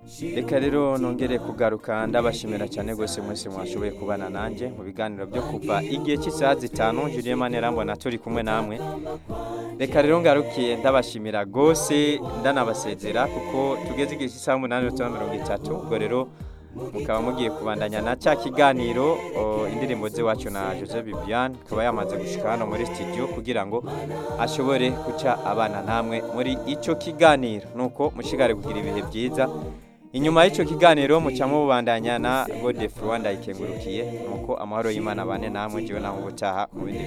reka rero nongere kugaruka ndabashimira cyane rwose mwese mwashoboye kubana nanjye mu biganiro byo kuva igihe cy'isaha zitanu Julien Manirambona turi kumwe namwe reka rero ngarukiye ndabashimira rwose ndanabasezera kuko tugeze igihe cy'isaha umunani n'utundi mirongo itatu ubwo rero mukaba mugiye kubandanya na cya kiganiro o, indirimbo z'iwacu na Jose Bibiane akaba yamaze gushika hano muri studio kugira ngo ashobore guca abana namwe muri icyo kiganiro nuko mushigare kugira ibihe byiza inyuma y'icyo kiganiro mucamo mubandanya na Godefroid Rwanda ikengurukiye nuko amahoro y'Imana bane namwe jiwe namwe gutaha mu bindi